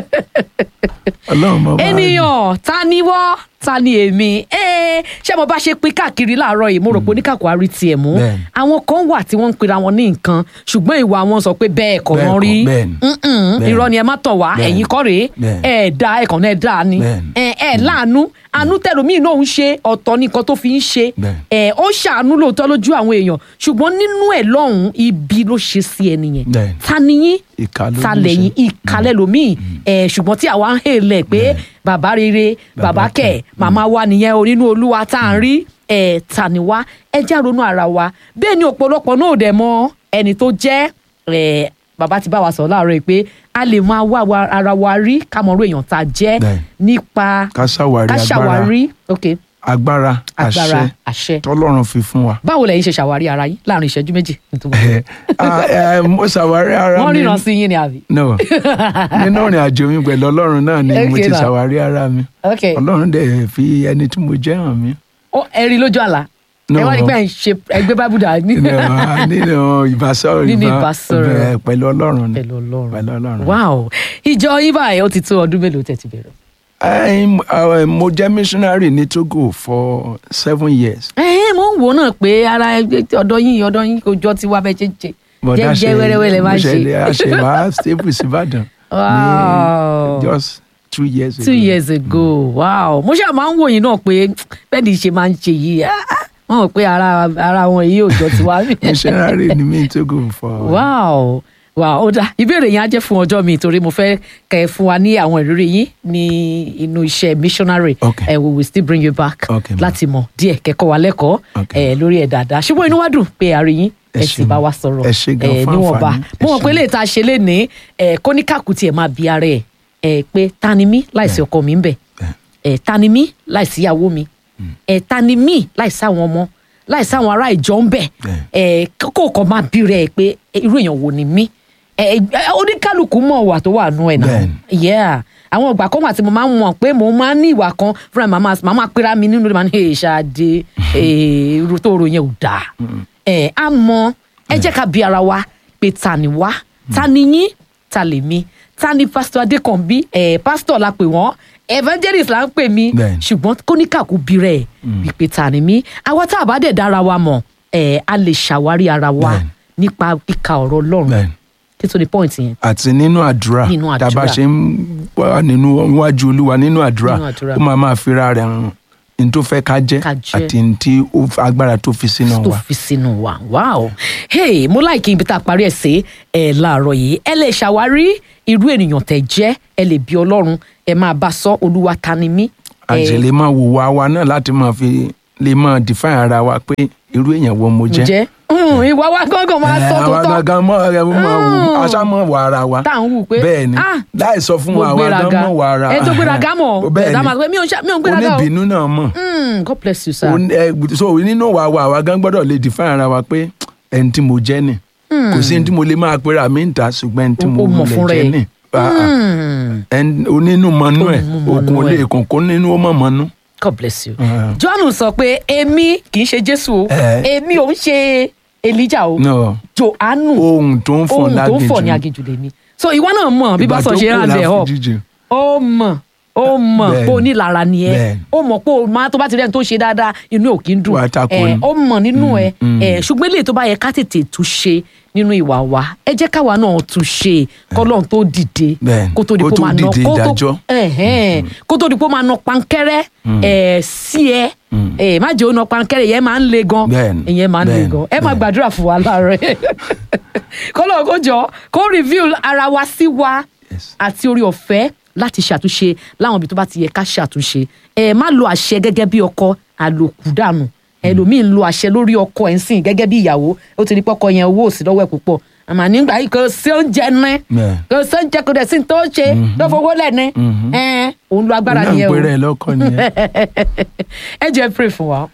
ọlọ́run mọ bá ènìyàn ta ni wọ́ ta ni èmi Ẹ́, ṣé mo bá ṣe pín káàkiri láàárọ̀ yìí mo rò pé oníkàkọ́ àrí tiẹ̀ mú Bẹ́ẹ̀ni. àwọn kan wà tí wọ́n ń pera wọn ní nǹkan ṣùgbọ́n ìwà wọn sọ pé bẹ́ẹ̀ kọ́ Bẹ́ẹ̀ wọ́n kọ́, rí bẹ́ẹ̀ni. Mm-mm, Bẹ́ẹ̀ni. irọ́ ni ẹ má tàn wá Bẹ́ẹ̀ni. ẹ̀yin kọ́ rèé Bẹ́ẹ̀ni. ẹ̀ dá ẹ̀kàn náà dá ni Bẹ́ẹ̀ni. ẹ̀ ẹ̀ láàánú àánú tẹ̀lómìn náà ń ṣe ọ̀tọ̀ ní nǹkan tó fi ń ṣe Bẹ́ẹ̀ni. ẹ̀ ó ṣàánú lóòótọ́ lójú àwọn èèyàn ṣùgbọ́n nínú ẹ̀ lọ́hùn-ún ibi ló ṣe sí ẹni yẹn Bẹ́ẹ̀ni. ta ni yín Ìkà ló ta ní í lẹ́yìn ṣe. ìkàlẹ̀ lómìn ẹ̀ ṣùgbọ́n tí àwa ń hèlẹ̀ pé bàbá rere bàbá Bàbá kẹ̀ kẹ̀. màmá wa nìyẹn o nínú olúwa tá à ń rí ẹ̀ tà ní wá ẹ já ronú ara wa bẹ́ẹ̀ ni ọ̀pọ̀lọpọ̀ náà ò dẹ̀ mọ ẹni tó jẹ́ ẹ̀ bàbá ti bá wa sọ láàárọ̀ yìí pé a lè máa wá wa- ara wa rí ká mọ̀ ọ́rọ́ èèyàn tá a jẹ́ Bẹ́ẹ̀. nípa ká ṣàwárí ká agbára ṣàwárí ok agbára agbára àṣẹ àṣẹ tọ́lọ́run fi fún wa. báwo lẹ̀yin ṣe ṣàwárí ara yín láàrin ìṣẹ́jú méjì nítorí Ẹ, ah, eh, mo ṣàwárí ara wọ́n mi ríran sí yín ni àbí. no nínú ìrìn àjò mi pẹ̀lú ọlọ́run náà ni mo Okay ti now. ṣàwárí ara mi ok ọlọ́run dẹ̀ fi ẹni tí mo jẹ́ hàn mí. ó ẹ̀rí lójú àlá No. ẹ wá ní pé ẹ̀ ń ṣe ẹgbẹ́ bábù dà ní. nínú nínú ìbásọ̀rọ̀ Nínú ìbá- ìbásọ̀rọ̀. bẹ́ẹ̀, pẹ̀lú ọlọ́run ni pẹ̀lú ọlọ́run pẹ̀lú ọlọ́run. wow ìjọ yín báyìí ó ti tó ọdún mélòó tẹ̀ ti bẹ̀rẹ̀. I'm, uh, mo jẹ́ missionary ní Togo for seven years. ẹ ẹ mo ń wò náà pé ara ẹgbẹ́ ọ̀dọ́ yín ọ̀dọ́ yín kò jọ tiwa bẹ́ẹ̀ ṣe ń ṣe But jẹ́ that jẹ́ ṣe- wẹ́rẹ́wẹ́ lẹ máa ń mo ṣe. ṣe- a ṣe wá stable sí Ìbàdàn Wow. ní just two years ago. two years ago wow mo ṣáà máa ń wò yín náà pé bẹ́ẹ̀ ni ṣe máa ń ṣe yìí ah, ah, wọ́n mọ̀ pé ara ara wọn yìí ò jọ tiwa. missionary ni mi ní Togo for. wow wow ó dá ìbéèrè yẹn á jẹ́ fún ọjọ́ mi torí mo fẹ́ kẹ́ ẹ fún wa ní àwọn ìrírí yín ní inú iṣẹ́ missionary Okay. Eh, we will still bring you back Okay, ma'am. láti mọ̀ díẹ̀ kẹ́kọ̀ọ́ wa lẹ́kọ̀ọ́ Okay. eh, lórí ẹ̀ dáadáa ṣùgbọ́n inú wa dùn pé a rí yín Ẹ ẹ sì ṣé. bá wa sọ̀rọ̀ Ẹ ṣé gan eh, fún níwọ̀nba àǹfààní. Ẹ mo mọ̀ ṣé. pé lè ta ṣe lé ní kóníkàkù tiẹ̀ máa bi ara ẹ̀ eh, pé ta ni mí láìsí ọkọ mi ń bẹ̀ Bẹ́ẹ̀. ẹ̀ ta ni mí láìsí ìyàwó mi ẹ̀ ta ni mí láìsí àwọn ọmọ láìsí àwọn ará ìjọ ń bẹ̀ ẹ̀ kókó kan máa bí rẹ̀ pé eh, irú èèyàn wo ni mí ẹ̀ ẹ̀, oníkálukú mọ̀ wà tó wà nù ẹ̀ náà Bẹ́ẹ̀ni. yeah àwọn ìgbà kan wà tí mo máa ń mọ̀ pé mo máa ń ní ìwà kan fúnra mi màmá màmá pera mi nínú rẹ̀ máa ní ẹ̀ ṣáde ẹ̀ irú tó ro yẹn ò dáa ẹ̀ á mọ ẹ jẹ́ ká bi ara wa pé ta ni wá ta ni yín ta lè mi ta ni pásítọ̀ adékànbí ẹ̀ pásítọ̀ la pè wọ́n evangelist la ń pè mí Bẹ́ẹ̀ni. ṣùgbọ́n kóníkàkú bí rẹ̀ wípé ta ni mí àwa tá a bá dẹ̀ dára wa mọ̀ ẹ̀ a lè ṣàwárí ara wa Bẹ́ẹ̀ni. nípa kíka ọ̀rọ̀ ọlọ́run Bẹ́ẹ̀ni. kí tó ní point yẹn àti nínú àdúrà Nínú tá a bá àdúrà. ṣe ń wà nínú iwájú olúwa nínú àdúrà Nínú àdúrà. ó máa máa fira rẹ̀ hàn ní tó fẹ́ ká jẹ́ Ká jẹ́. àti ní tí ó f- agbára tó fi sínú tó wa. fi sínú wa wow hey mo láìkí ibi tá a parí ẹ̀ sí ẹ láàárọ̀ yìí ẹ lè ṣàwárí irú ènìyàn tẹ́ jẹ́ ẹ lè bí ọlọ́run ẹ máa bá sọ olúwa ta ni mí. àti lè máa wò wá wa náà láti máa fi lè máa define ara wa pé irú èèyàn wo mo jẹ́. jẹ́ Mm, ìwà wa gángan máa sọ tó àwa tọ́ gangan mọ ẹ mọ wò aṣá mọ wà ara wa tá à ń wù pé bẹ́ẹ̀ ni ah, láì sọ fún mo wa àwa gan gbéraga mọ wà ara ẹ tó gbéraga mọ̀ bẹ́ẹ̀ ẹ̀dá máa sọ pé mi ò ń ṣe- mi ò ń gbéraga o oníbínú náà mọ̀ Mm, God bless you sir. Ó ní- ẹ, so nínú wa wa àwa gan gbọ́dọ̀ lè define ara wa pé ẹni tí mo jẹ́ ni kò sí ẹni tí mo lè máa pera mi ń ta ṣùgbọ́n ẹni tí Ó- mo ó mọ̀ lè fúnra jẹ́ ẹ̀. ni Ah, ah. Mm, Ẹni- onínú mọ́nú ẹ̀ Onínú òkun mọ́nú olè ẹ̀. kòkó nínú ó mọ̀ mọ́nú. God bless you. Ah. John sọ pé èmi kì í ṣe Jésù o Eh. èmi ò ń ṣe Elijah o No. Jòhánù ohun tó ń fọ̀ ohun tó ń fọ̀ ní láginjù aginjù lèmi so ìwọ náà mọ̀ bí Ìgbà bá sọ tó ṣe kù rán bẹ̀ ọ́ láforíjì. ó mọ̀ ó mọ̀ Bẹ́ẹ̀ni. pé onílara ni ẹ Bẹ́ẹ̀ni. ó mọ̀ pé o máa tó bá ti rẹ́ni tó ṣe dáadáa inú ẹ̀ ò kí ń dùn Wà á takò ẹ ni. ó mọ̀ nínú ẹ ẹ ṣùgbọ́n eléyìí tó bá yẹ ká tètè tún ṣe nínú ìwà wa ẹ jẹ́ káwa náà tún ṣe kọ́lọ́n tó dìde Bẹ́ẹ̀ni. kó tó di Kó pé ó tó máa ná dìde kó tó ìdájọ́. ẹ̀hẹ́n, kó tó di pé ó máa ná pankẹ́rẹ́ ẹ̀ sí ẹ ẹ̀ má jẹ́ ó ná pankẹ́rẹ́ yẹn máa ń le gan Bẹ́ẹ̀ni. ìyẹn máa ń le Bẹ́ẹ̀ni. gan ẹ máa Bẹ́ẹ̀ni. gbàdúrà fún wa láàárọ̀ kọ́lọ́ kó jọ kó reveal ara wa sí wa Yes. àti orí ọ̀fẹ́ láti ṣàtúnṣe láwọn ibi tó bá ti yẹ ká ṣàtúnṣe ẹ má lo àṣẹ gẹ́gẹ́ bí ọkọ àlòkù dànù ẹlòmíín lo àṣẹ lórí ọkọ ẹ̀ ń sìn gẹ́gẹ́ bí ìyàwó ó ti rí pọ́kọ yẹn owó òsì lọ́wọ́ ẹ̀ púpọ̀ àmọ́ nígbà yìí kò sí oúnjẹ ní Bẹ́ẹ̀. kò sí oúnjẹ kò dẹ̀ sí tó ṣe tó fowó lẹ̀ ní ẹ̀ òun lo agbára Òun náà ń nìyẹn o pèrè ẹ̀ lọ́kọ nìyẹn. ẹ jẹ́ pray fún wa.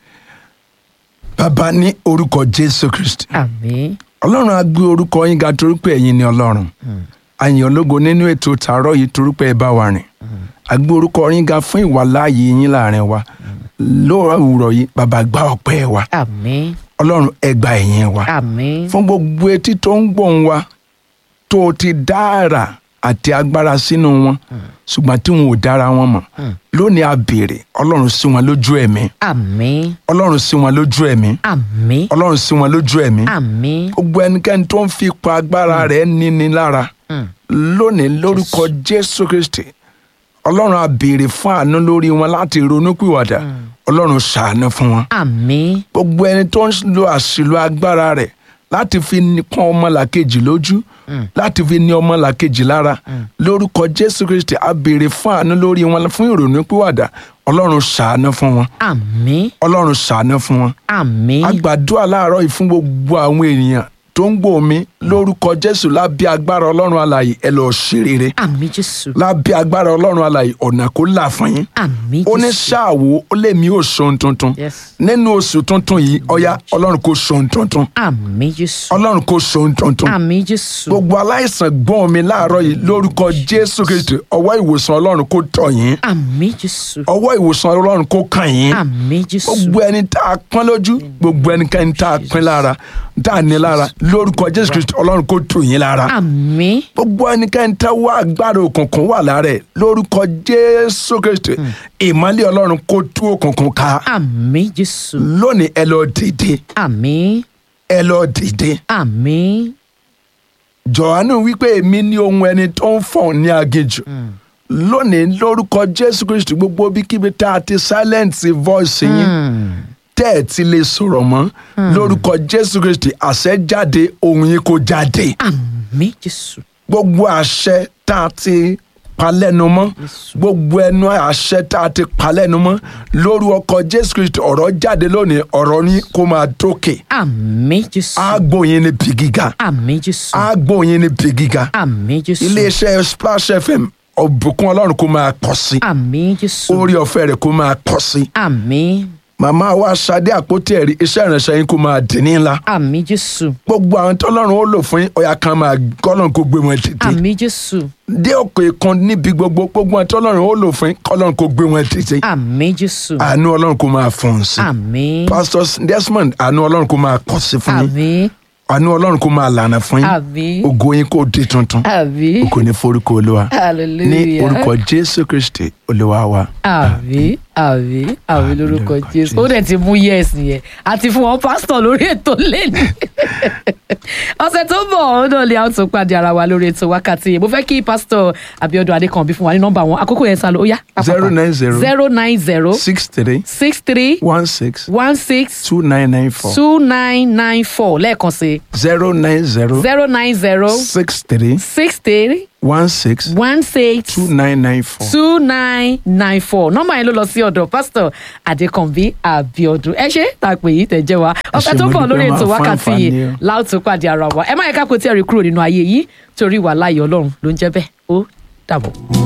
bàbá ní orúkọ jésù kristi àmín ọlọ́run á gbé orúkọ yín ga torí pé ẹ̀yin ni ọlọ́run àyìn ológo nínú ètò tààrọ̀ yìí torí pé ẹ bá wa rìn á gbé orúkọ yín ga fún ìwàláàyè yín láàrin wa lóòrọ̀ òwúrọ̀ yìí bàbá gba ọpẹ́ wa àmín ọlọ́run ẹ gba ẹ̀yìn wa àmín fún gbogbo etí tó ń gbóhùn wa tó o ti dára àti agbára sínú wọn ṣùgbọ́n tí wọn ò dára wọn mọ̀ lónìí a béèrè ọlọ́run sí wọn lójú ẹ̀mí àmín ọlọ́run sí wọn lójú ẹ̀mí àmín ọlọ́run sí wọn lójú ẹ̀mí àmín gbogbo ẹnikẹ́ni tó ń fi ipa agbára rẹ̀ níni lára lónìí lórúkọ jésù kristi ọlọ́run a béèrè fún àánú lórí wọn láti ronúpìwàdà ọlọ́run ṣàánú fún wọn àmín gbogbo ẹni tó ń lo àṣìlò agbára rẹ̀ láti fi ní- pọ́n ọmọlàkejì lójú láti fi ní ọmọlàkejì lára lórúkọ jésù kristi a béèrè fún àánú lórí wọn fún ìrònúpìwàdà ọlọ́run ṣàánú fún wọn àmín ọlọ́run ṣàánú fún wọn àmín a gbàdúrà láàárọ̀ yìí fún gbogbo àwọn ènìyàn tó ń gbọ́ mi lórúkọ jésù lábẹ́ agbára ọlọ́run alààyè ẹ lọ́ọ́ ṣe rere àmín jésù lábẹ́ agbára ọlọ́run alààyè ọ̀nà kó là fún yín àmín ó ní jésù ṣáàwó ó lè mí ò ṣohun tuntun Yes. nínú oṣù tuntun yìí ọ̀yá ọlọ́run kò ṣohun tuntun àmín jésù ọlọ́run kò ṣohun tuntun àmín jésù gbogbo aláìsàn gbọ́n mi láàárọ̀ yìí lórúkọ jésù kristi ọwọ́ ìwòsàn ọlọ́run kó tọ̀ yín àmín jésù ọwọ́ ìwòsàn ọlọ́run kó kàn yín àmín jésù gbogbo ẹni tá a pọ́n lójú gbogbo ẹnikẹ́ni tá a pín lára tá a ní lára lórúkọ jésù kristi ọlọ́run kó tù yín lára àmín gbogbo ẹnikẹ́ni tá wá agbára òkùnkùn wà lára ẹ̀ lórúkọ jésù kristi ìmọ́lẹ̀ ọlọ́run kó tú òkùnkùn ká àmín jésù lónìí ẹ lọ dìde àmín ẹ lọ dìde àmín jọ̀hánù wípé èmi ní ohun ẹni tó ń fọ̀n ní aginjù lónìí lórúkọ jésù kristi gbogbo bíkíbi tá a ti silence voice yín tẹ́ ẹ̀ ti lè sọ̀rọ̀ mọ́ lórúkọ jésù kristi àṣẹ jáde ohun yín kó jáde àmín jésù gbogbo àṣẹ tá a ti palẹ́nu mọ́ gbogbo ẹnu àṣẹ tá a ti palẹ́nu mọ́ lórúkọ jésù kristi ọ̀rọ̀ jáde lónìí ọ̀rọ̀ yín kó máa dókè àmín jésù àgbo yín ní bí gíga àmín jésù àgbo yín ní bí gíga àmín jésù iléeṣẹ́ splash fm ọ̀bùkún ọlọ́run kó máa pọ̀ sí àmín jésù orí ọ̀fẹ́ rẹ̀ kó máa pọ̀ sí àmín màmá wa ṣadé àpótí ẹ̀rí iṣẹ́ ìrìnsẹ̀ yín kó máa dín ní ńlá àmín jésù gbogbo àwọn tọ́lọ́run ó lò fún yín ọ̀yà kan máa kọ́lọ́run kó gbé wọn dìde àmín jésù dé òkè kan níbi gbogbo gbogbo àwọn tọ́lọ́run ó lò fún yín kọ́lọ́run kó gbé wọn dìde àmín jésù àánú ọlọ́run kó máa fún un sí àmín pastor Desmond àánú ọlọ́run kó máa pọ̀ sí fún yín àmín àánú ọlọ́run kó máa lànà fún yín àmín ògo yín kó di tuntun àmín ògo ní forúkọ olúwa ní hallelujah orúkọ jésù kristi olúwa wa. àmín àmín àmín lórúkọ lórúkọ jésù Jésù. ó dẹ̀ ti mú yes yẹn àti fún wọn pásítọ̀ lórí ètò lẹ́nu ọ̀sẹ̀ tó ń bọ̀ ọ́n náà lè àwọn tó pàdé ara wa lórí ètò wákàtí yìí mo fẹ́ kí pásítọ̀ Abíọ́dún Adékànbí fún wa ní nọ́mbà wọn àkókò yẹn sá lọ ó yá zero nine zero zero nine zero six three six three one six one six two nine nine four two nine nine four lẹ́ẹ̀kan sí zero nine zero zero nine zero six three six three one six one six two nine nine four. two nine nine four nọ́mbà yẹn ló lọ sí ọ̀dọ̀ pásítọ̀ Adékànbí Abíọ́dún ẹ ṣe tá a pè yí tẹ jẹ wa ọ̀sẹ̀ ṣé tó mo bọ̀ dúpẹ́ lórí máa ètò fún wákàtí àǹfààní yìí o. láòtú pàdé ara wa ẹ má yẹ ká kó tí ẹ rí kúrò nínú ayé yìí torí wà láàyè Ọlọ́run ló ń jẹ́ bẹ́ẹ̀ ó dàbọ̀.